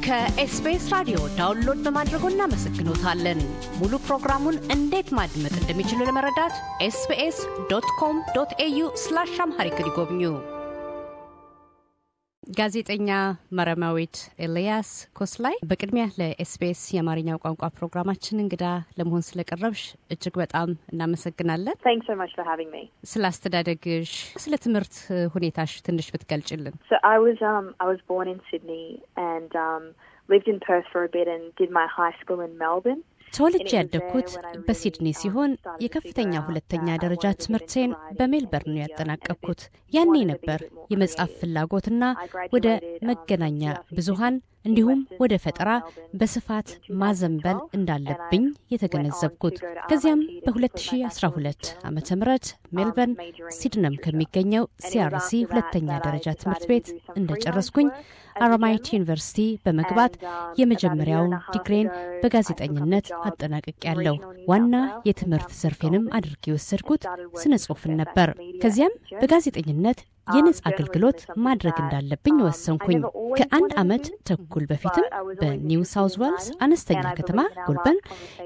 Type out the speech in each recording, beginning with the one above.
ከኤስቢኤስ ራዲዮ ዳውንሎድ በማድረጎ እናመሰግኖታለን። ሙሉ ፕሮግራሙን እንዴት ማድመጥ እንደሚችሉ ለመረዳት ኤስቢኤስ ዶት ኮም ዶት ኤዩ ስላሽ አምሃሪክ ይጎብኙ። ጋዜጠኛ መረማዊት ኤልያስ ኮስላይ፣ በቅድሚያ ለኤስቢኤስ የአማርኛው ቋንቋ ፕሮግራማችን እንግዳ ለመሆን ስለቀረብሽ እጅግ በጣም እናመሰግናለን። Thanks so much for having me. ስለ አስተዳደግሽ፣ ስለ ትምህርት ሁኔታሽ ትንሽ ብትገልጭልን። So I was um I was born in Sydney and um lived in Perth for a bit and did my high school in Melbourne. ተወልጄ ያደግኩት በሲድኒ ሲሆን የከፍተኛ ሁለተኛ ደረጃ ትምህርቴን በሜልበርን ነው ያጠናቀቅኩት። ያኔ ነበር የመጻፍ ፍላጎትና ወደ መገናኛ ብዙሃን እንዲሁም ወደ ፈጠራ በስፋት ማዘንበል እንዳለብኝ የተገነዘብኩት። ከዚያም በ2012 ዓ ም ሜልበርን ሲድነም ከሚገኘው ሲአርሲ ሁለተኛ ደረጃ ትምህርት ቤት እንደጨረስኩኝ አራማይት ዩኒቨርሲቲ በመግባት የመጀመሪያውን ዲግሬን በጋዜጠኝነት አጠናቅቄያለሁ። ዋና የትምህርት ዘርፌንም አድርጌ የወሰድኩት ስነ ጽሁፍን ነበር። ከዚያም በጋዜጠኝነት የነጻ አገልግሎት ማድረግ እንዳለብኝ ወሰንኩኝ። ከአንድ ዓመት ተኩል በፊትም በኒው ሳውዝ ዌልስ አነስተኛ ከተማ ጎልበን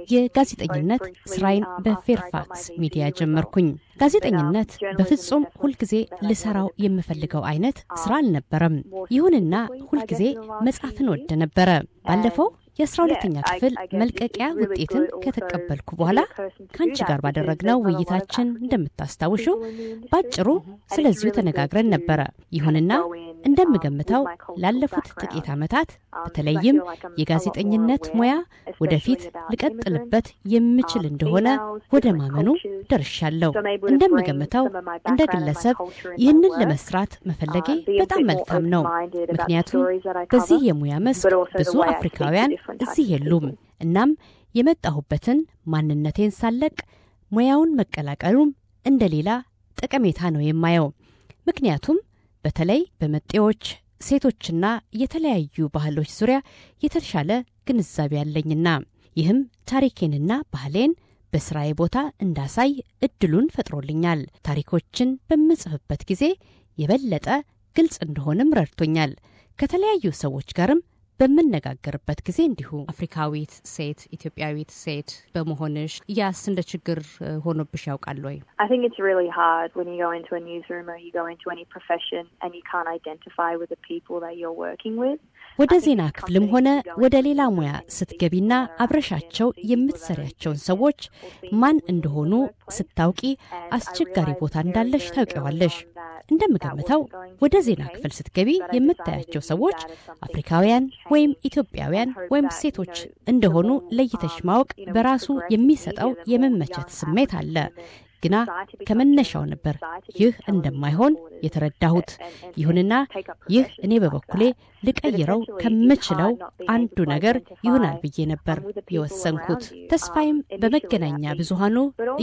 የጋዜጠኝነት ስራዬን በፌርፋክስ ሚዲያ ጀመርኩኝ። ጋዜጠኝነት በፍጹም ሁልጊዜ ልሰራው የምፈልገው አይነት ስራ አልነበረም። ይሁንና ሁልጊዜ መጻፍን ወደ ነበረ። ባለፈው የአስራ ሁለተኛ ክፍል መልቀቂያ ውጤትን ከተቀበልኩ በኋላ ከአንቺ ጋር ባደረግነው ውይይታችን እንደምታስታውሹ ባጭሩ ስለዚሁ ተነጋግረን ነበረ። ይሁንና እንደምገምተው ላለፉት ጥቂት ዓመታት በተለይም የጋዜጠኝነት ሙያ ወደፊት ልቀጥልበት የምችል እንደሆነ ወደ ማመኑ ደርሻለሁ። እንደምገምተው እንደ ግለሰብ ይህንን ለመስራት መፈለጌ በጣም መልካም ነው። ምክንያቱም በዚህ የሙያ መስክ ብዙ አፍሪካውያን እዚህ የሉም። እናም የመጣሁበትን ማንነቴን ሳለቅ ሙያውን መቀላቀሉም እንደ ሌላ ጠቀሜታ ነው የማየው። ምክንያቱም በተለይ በመጤዎች ሴቶችና የተለያዩ ባህሎች ዙሪያ የተሻለ ግንዛቤ ያለኝና ይህም ታሪኬንና ባህሌን በስራዬ ቦታ እንዳሳይ እድሉን ፈጥሮልኛል። ታሪኮችን በምጽፍበት ጊዜ የበለጠ ግልጽ እንደሆንም ረድቶኛል። ከተለያዩ ሰዎች ጋርም በምነጋገርበት ጊዜ እንዲሁ አፍሪካዊት ሴት ኢትዮጵያዊት ሴት በመሆንሽ ያስ እንደ ችግር ሆኖብሽ ያውቃል ወይ? I think it's really hard when you go into a newsroom or you go into any profession and you can't identify with the people that you're working with. ወደ ዜና ክፍልም ሆነ ወደ ሌላ ሙያ ስትገቢና አብረሻቸው የምትሰሪያቸውን ሰዎች ማን እንደሆኑ ስታውቂ አስቸጋሪ ቦታ እንዳለሽ ታውቂዋለሽ። እንደምገምተው ወደ ዜና ክፍል ስትገቢ የምታያቸው ሰዎች አፍሪካውያን ወይም ኢትዮጵያውያን ወይም ሴቶች እንደሆኑ ለይተሽ ማወቅ በራሱ የሚሰጠው የመመቸት ስሜት አለ። ግና ከመነሻው ነበር ይህ እንደማይሆን የተረዳሁት። ይሁንና ይህ እኔ በበኩሌ ልቀይረው ከምችለው አንዱ ነገር ይሆናል ብዬ ነበር የወሰንኩት። ተስፋዬም በመገናኛ ብዙሃኑ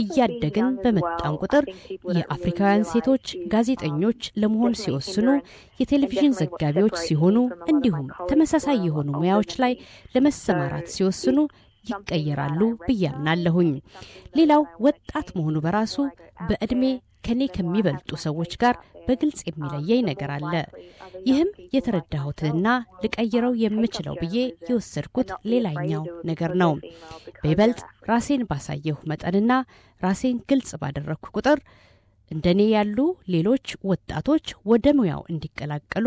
እያደግን በመጣን ቁጥር የአፍሪካውያን ሴቶች ጋዜጠኞች ለመሆን ሲወስኑ፣ የቴሌቪዥን ዘጋቢዎች ሲሆኑ፣ እንዲሁም ተመሳሳይ የሆኑ ሙያዎች ላይ ለመሰማራት ሲወስኑ ይቀየራሉ ብዬ አምናለሁኝ። ሌላው ወጣት መሆኑ በራሱ በዕድሜ ከኔ ከሚበልጡ ሰዎች ጋር በግልጽ የሚለየኝ ነገር አለ። ይህም የተረዳሁትንና ልቀይረው የምችለው ብዬ የወሰድኩት ሌላኛው ነገር ነው። በይበልጥ ራሴን ባሳየሁ መጠንና ራሴን ግልጽ ባደረግኩ ቁጥር እንደኔ ያሉ ሌሎች ወጣቶች ወደ ሙያው እንዲቀላቀሉ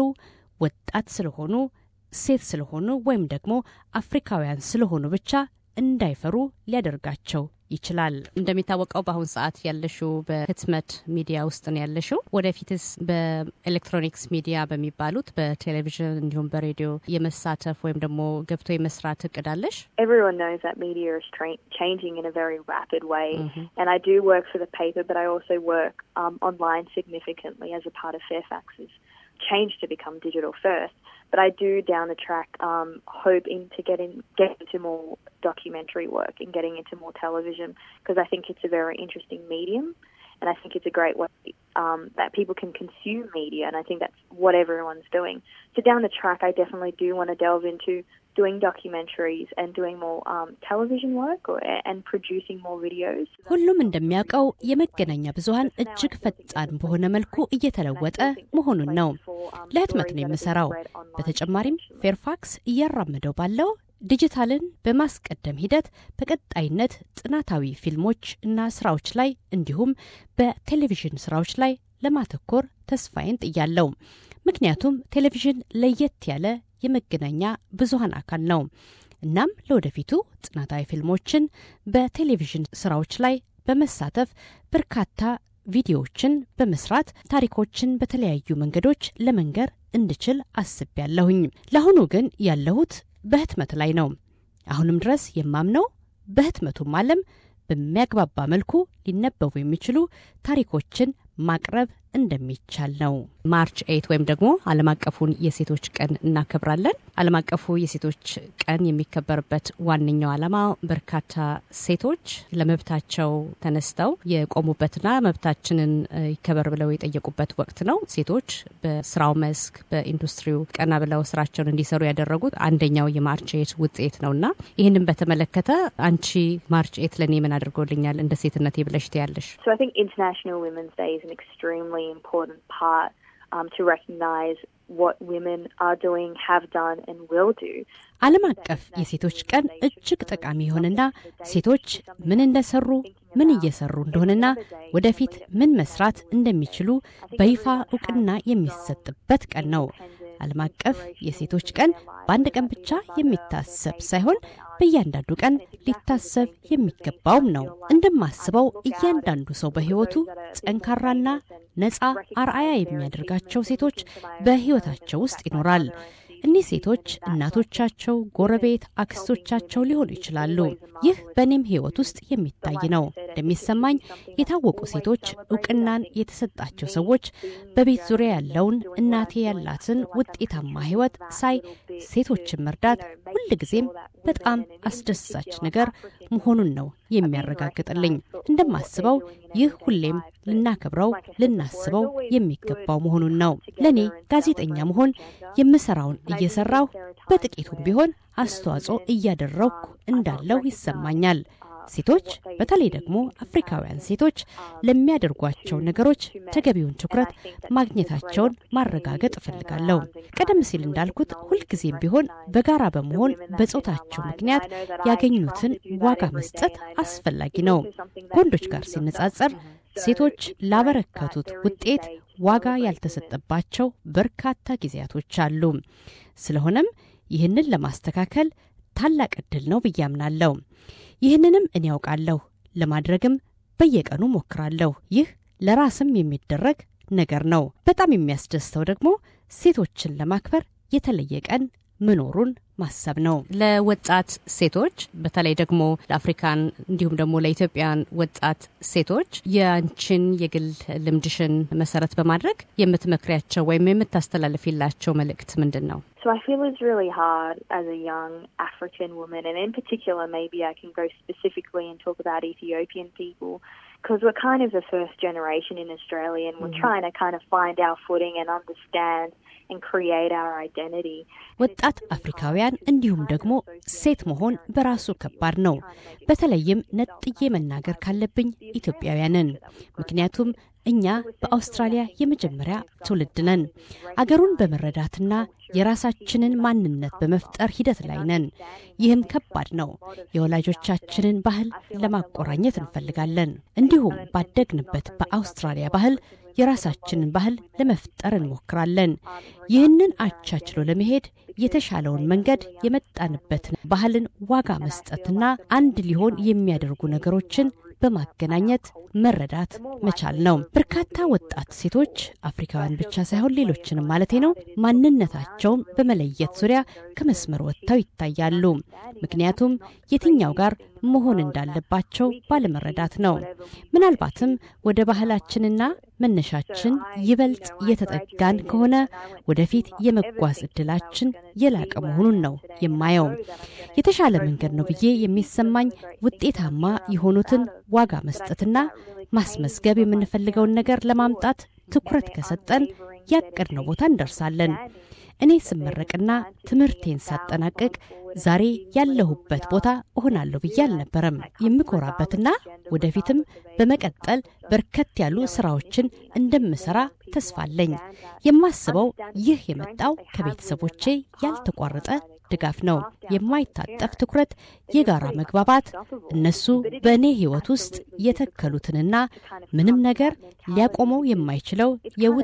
ወጣት ስለሆኑ ሴት ስለሆኑ ወይም ደግሞ አፍሪካውያን ስለሆኑ ብቻ እንዳይፈሩ ሊያደርጋቸው ይችላል። እንደሚታወቀው በአሁን ሰዓት ያለሽው በህትመት ሚዲያ ውስጥ ነው ያለሽው። ወደፊትስ በኤሌክትሮኒክስ ሚዲያ በሚባሉት በቴሌቪዥን እንዲሁም በሬዲዮ የመሳተፍ ወይም ደግሞ ገብቶ የመስራት እቅድ አለሽ? Everyone knows that media is tra- changing in a very rapid way, and I do work for the paper, but I also work um, online significantly as a part of Fairfax's change to become digital first. But I do down the track um, hope into getting get into more documentary work and getting into more television because I think it's a very interesting medium, and I think it's a great way um, that people can consume media, and I think that's what everyone's doing. So down the track, I definitely do want to delve into doing documentaries and doing more um, television work or, and producing more videos. ሁሉም እንደሚያውቀው የመገናኛ ብዙኃን እጅግ ፈጣን በሆነ መልኩ እየተለወጠ መሆኑን ነው። ለህትመት ነው የምሰራው። በተጨማሪም ፌርፋክስ እያራመደው ባለው ዲጂታልን በማስቀደም ሂደት በቀጣይነት ጥናታዊ ፊልሞች እና ስራዎች ላይ እንዲሁም በቴሌቪዥን ስራዎች ላይ ለማተኮር ተስፋዬን ጥያለው። ምክንያቱም ቴሌቪዥን ለየት ያለ የመገናኛ ብዙኃን አካል ነው። እናም ለወደፊቱ ጥናታዊ ፊልሞችን በቴሌቪዥን ስራዎች ላይ በመሳተፍ በርካታ ቪዲዮዎችን በመስራት ታሪኮችን በተለያዩ መንገዶች ለመንገር እንድችል አስቤያለሁኝ። ለአሁኑ ግን ያለሁት በህትመት ላይ ነው። አሁንም ድረስ የማምነው በህትመቱም ዓለም በሚያግባባ መልኩ ሊነበቡ የሚችሉ ታሪኮችን ማቅረብ እንደሚቻል ነው። ማርች ኤይት ወይም ደግሞ ዓለም አቀፉን የሴቶች ቀን እናከብራለን። ዓለም አቀፉ የሴቶች ቀን የሚከበርበት ዋነኛው ዓላማ በርካታ ሴቶች ለመብታቸው ተነስተው የቆሙበትና መብታችንን ይከበር ብለው የጠየቁበት ወቅት ነው። ሴቶች በስራው መስክ በኢንዱስትሪው ቀና ብለው ስራቸውን እንዲሰሩ ያደረጉት አንደኛው የማርች ኤይት ውጤት ነው እና ይህንን በተመለከተ አንቺ ማርች ኤይት ለእኔ ምን አድርጎልኛል እንደ ሴትነቴ ብለሽ ትያለሽ? So I think International Women's Day is an extremely important part um, to recognise what women are doing, have done, and will do. ዓለም አቀፍ የሴቶች ቀን እጅግ ጠቃሚ የሆነና ሴቶች ምን እንደሰሩ ምን እየሰሩ እንደሆነና ወደፊት ምን መስራት እንደሚችሉ በይፋ እውቅና የሚሰጥበት ቀን ነው። ዓለም አቀፍ የሴቶች ቀን በአንድ ቀን ብቻ የሚታሰብ ሳይሆን በእያንዳንዱ ቀን ሊታሰብ የሚገባውም ነው። እንደማስበው እያንዳንዱ ሰው በሕይወቱ ጠንካራና ነፃ አርአያ የሚያደርጋቸው ሴቶች በሕይወታቸው ውስጥ ይኖራል። እኒህ ሴቶች እናቶቻቸው፣ ጎረቤት፣ አክስቶቻቸው ሊሆኑ ይችላሉ። ይህ በእኔም ሕይወት ውስጥ የሚታይ ነው። እንደሚሰማኝ የታወቁ ሴቶች፣ እውቅናን የተሰጣቸው ሰዎች በቤት ዙሪያ ያለውን እናቴ ያላትን ውጤታማ ሕይወት ሳይ ሴቶችን መርዳት ሁልጊዜም በጣም አስደሳች ነገር መሆኑን ነው የሚያረጋግጥልኝ። እንደማስበው ይህ ሁሌም ልናከብረው ልናስበው የሚገባው መሆኑን ነው። ለእኔ ጋዜጠኛ መሆን የምሰራውን እየሰራሁ በጥቂቱም ቢሆን አስተዋጽኦ እያደረግኩ እንዳለው ይሰማኛል። ሴቶች በተለይ ደግሞ አፍሪካውያን ሴቶች ለሚያደርጓቸው ነገሮች ተገቢውን ትኩረት ማግኘታቸውን ማረጋገጥ እፈልጋለሁ። ቀደም ሲል እንዳልኩት ሁልጊዜም ቢሆን በጋራ በመሆን በጾታቸው ምክንያት ያገኙትን ዋጋ መስጠት አስፈላጊ ነው። ከወንዶች ጋር ሲነጻጸር ሴቶች ላበረከቱት ውጤት ዋጋ ያልተሰጠባቸው በርካታ ጊዜያቶች አሉ። ስለሆነም ይህንን ለማስተካከል ታላቅ ዕድል ነው ብዬ አምናለሁ። ይህንንም እኔ ያውቃለሁ፣ ለማድረግም በየቀኑ ሞክራለሁ። ይህ ለራስም የሚደረግ ነገር ነው። በጣም የሚያስደስተው ደግሞ ሴቶችን ለማክበር የተለየ ቀን መኖሩን ማሰብ ነው። ለወጣት ሴቶች በተለይ ደግሞ ለአፍሪካን እንዲሁም ደግሞ ለኢትዮጵያን ወጣት ሴቶች የአንቺን የግል ልምድሽን መሰረት በማድረግ የምትመክሪያቸው ወይም የምታስተላልፊላቸው መልእክት ምንድን ነው? So I feel it's really hard as a young African woman, and in particular, maybe I can go specifically and talk about Ethiopian people, because we're kind of the first generation in Australia, and we're mm-hmm. trying to kind of find our footing and understand and create our identity. ወጣት አፍሪካውያን እንዲሁም ደግሞ ሴት መሆን በራሱ ከባድ ነው። በተለይም ነጥዬ መናገር ካለብኝ ኢትዮጵያውያንን ምክንያቱም እኛ በአውስትራሊያ የመጀመሪያ ትውልድ ነን። አገሩን በመረዳትና የራሳችንን ማንነት በመፍጠር ሂደት ላይ ነን። ይህም ከባድ ነው። የወላጆቻችንን ባህል ለማቆራኘት እንፈልጋለን። እንዲሁም ባደግንበት በአውስትራሊያ ባህል የራሳችንን ባህል ለመፍጠር እንሞክራለን። ይህንን አቻችሎ ለመሄድ የተሻለውን መንገድ የመጣንበትን ባህልን ዋጋ መስጠትና አንድ ሊሆን የሚያደርጉ ነገሮችን በማገናኘት መረዳት መቻል ነው። በርካታ ወጣት ሴቶች አፍሪካውያን ብቻ ሳይሆን ሌሎችንም ማለቴ ነው ማንነታቸውን በመለየት ዙሪያ ከመስመር ወጥተው ይታያሉ። ምክንያቱም የትኛው ጋር መሆን እንዳለባቸው ባለመረዳት ነው። ምናልባትም ወደ ባህላችንና መነሻችን ይበልጥ የተጠጋን ከሆነ ወደፊት የመጓዝ እድላችን የላቀ መሆኑን ነው የማየው። የተሻለ መንገድ ነው ብዬ የሚሰማኝ ውጤታማ የሆኑትን ዋጋ መስጠትና ማስመዝገብ የምንፈልገውን ነገር ለማምጣት ትኩረት ከሰጠን ያቀድነው ቦታ እንደርሳለን። እኔ ስመረቅና ትምህርቴን ሳጠናቅቅ ዛሬ ያለሁበት ቦታ እሆናለሁ ብዬ አልነበረም የምኮራበትና ወደፊትም በመቀጠል በርከት ያሉ ስራዎችን እንደምሰራ ተስፋ አለኝ። የማስበው ይህ የመጣው ከቤተሰቦቼ ያልተቋረጠ ድጋፍ ነው። የማይታጠፍ ትኩረት፣ የጋራ መግባባት፣ እነሱ በእኔ ህይወት ውስጥ የተከሉትንና ምንም ነገር ሊያቆመው የማይችለው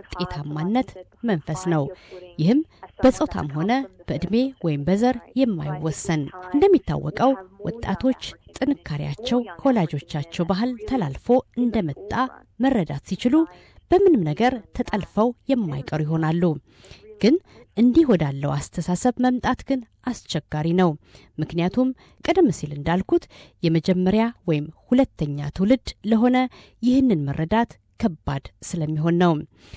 የውጤታማነት መንፈስ ነው። ይህም በጾታም ሆነ በዕድሜ ወይም በዘር የማይወሰን እንደሚታወቀው ወጣቶች ጥንካሬያቸው ከወላጆቻቸው ባህል ተላልፎ እንደመጣ መረዳት ሲችሉ በምንም ነገር ተጠልፈው የማይቀሩ ይሆናሉ። ግን እንዲህ ወዳለው አስተሳሰብ መምጣት ግን አስቸጋሪ ነው። ምክንያቱም ቀደም ሲል እንዳልኩት የመጀመሪያ ወይም ሁለተኛ ትውልድ ለሆነ ይህንን መረዳት ከባድ ስለሚሆን ነው።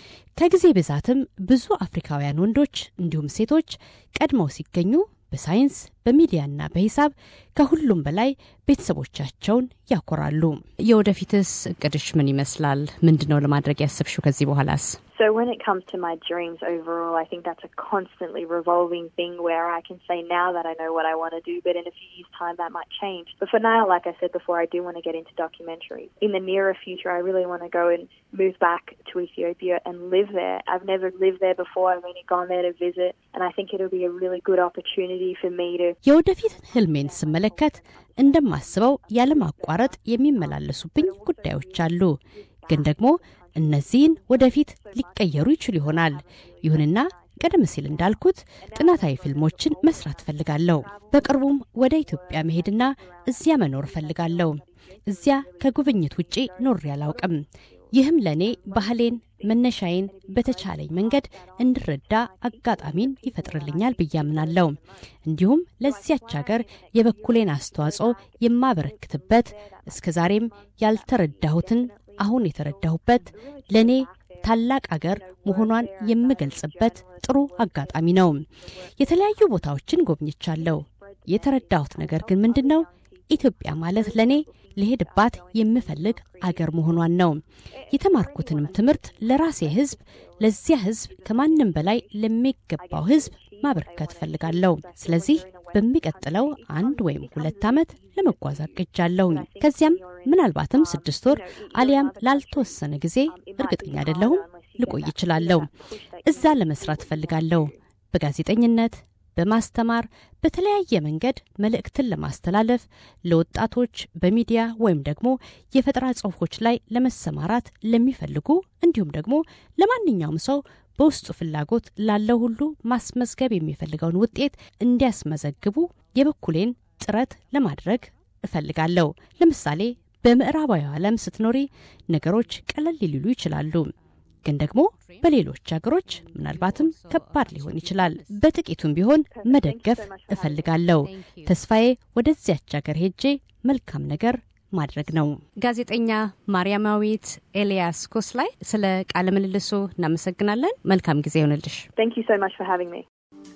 ከጊዜ ብዛትም ብዙ አፍሪካውያን ወንዶች እንዲሁም ሴቶች ቀድመው ሲገኙ በሳይንስ በሚዲያና በሂሳብ ከሁሉም በላይ ቤተሰቦቻቸውን ያኮራሉ። የወደፊትስ እቅድሽ ምን ይመስላል? ምንድን ነው ለማድረግ ያሰብሽው ከዚህ በኋላስ? So when it comes to my dreams overall, I think that's a constantly revolving thing where I can say now that I know what I want to do, but in a few years' time that might change. But for now, like I said before, I do want to get into documentary. In the nearer future, I really want to go and move back to Ethiopia and live there. I've never lived there before. I've only gone there to visit, and I think it'll be a really good opportunity for me to. የወደፊት ህልሜን ስመለከት እንደማስበው ያለማቋረጥ የሚመላለሱብኝ ጉዳዮች አሉ ግን ደግሞ እነዚህን ወደፊት ሊቀየሩ ይችሉ ይሆናል። ይሁንና ቀደም ሲል እንዳልኩት ጥናታዊ ፊልሞችን መስራት እፈልጋለሁ። በቅርቡም ወደ ኢትዮጵያ መሄድና እዚያ መኖር እፈልጋለሁ። እዚያ ከጉብኝት ውጪ ኖሬ አላውቅም። ይህም ለእኔ ባህሌን፣ መነሻዬን በተቻለኝ መንገድ እንድረዳ አጋጣሚን ይፈጥርልኛል ብዬ አምናለሁ። እንዲሁም ለዚያች ሀገር የበኩሌን አስተዋጽኦ የማበረክትበት እስከ ዛሬም ያልተረዳሁትን አሁን የተረዳሁበት ለእኔ ታላቅ አገር መሆኗን የምገልጽበት ጥሩ አጋጣሚ ነው። የተለያዩ ቦታዎችን ጎብኝቻለሁ። የተረዳሁት ነገር ግን ምንድን ነው? ኢትዮጵያ ማለት ለእኔ ልሄድባት የምፈልግ አገር መሆኗን ነው። የተማርኩትንም ትምህርት ለራሴ ሕዝብ፣ ለዚያ ሕዝብ ከማንም በላይ ለሚገባው ሕዝብ ማበርከት እፈልጋለሁ። ስለዚህ በሚቀጥለው አንድ ወይም ሁለት ዓመት ለመጓዝ አቅጃለሁኝ። ከዚያም ምናልባትም ስድስት ወር አሊያም ላልተወሰነ ጊዜ እርግጠኛ አይደለሁም ልቆይ ይችላለሁ። እዛ ለመስራት እፈልጋለሁ። በጋዜጠኝነት፣ በማስተማር፣ በተለያየ መንገድ መልእክትን ለማስተላለፍ ለወጣቶች በሚዲያ ወይም ደግሞ የፈጠራ ጽሑፎች ላይ ለመሰማራት ለሚፈልጉ እንዲሁም ደግሞ ለማንኛውም ሰው በውስጡ ፍላጎት ላለው ሁሉ ማስመዝገብ የሚፈልገውን ውጤት እንዲያስመዘግቡ የበኩሌን ጥረት ለማድረግ እፈልጋለሁ። ለምሳሌ በምዕራባዊ ዓለም ስትኖሪ ነገሮች ቀለል ሊሉ ይችላሉ፣ ግን ደግሞ በሌሎች ሀገሮች ምናልባትም ከባድ ሊሆን ይችላል። በጥቂቱም ቢሆን መደገፍ እፈልጋለሁ። ተስፋዬ ወደዚያች ሀገር ሄጄ መልካም ነገር ማድረግ ነው። ጋዜጠኛ ማርያማዊት ኤልያስ ኮስላይ ስለ ቃለ ምልልሱ እናመሰግናለን። መልካም ጊዜ ይሆንልሽ። Thank you so much for having me.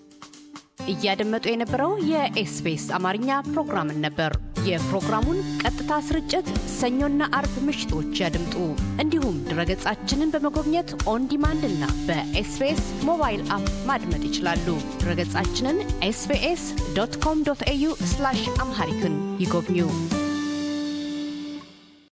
እያደመጡ የነበረው የኤስቢኤስ አማርኛ ፕሮግራምን ነበር። የፕሮግራሙን ቀጥታ ስርጭት ሰኞና አርብ ምሽቶች ያድምጡ። እንዲሁም ድረገጻችንን በመጎብኘት ኦን ዲማንድ እና በኤስቢኤስ ሞባይል አፕ ማድመጥ ይችላሉ። ድረገጻችንን ኤስቢኤስ ዶት ኮም ዶት ኤዩ አምሃሪክን ይጎብኙ።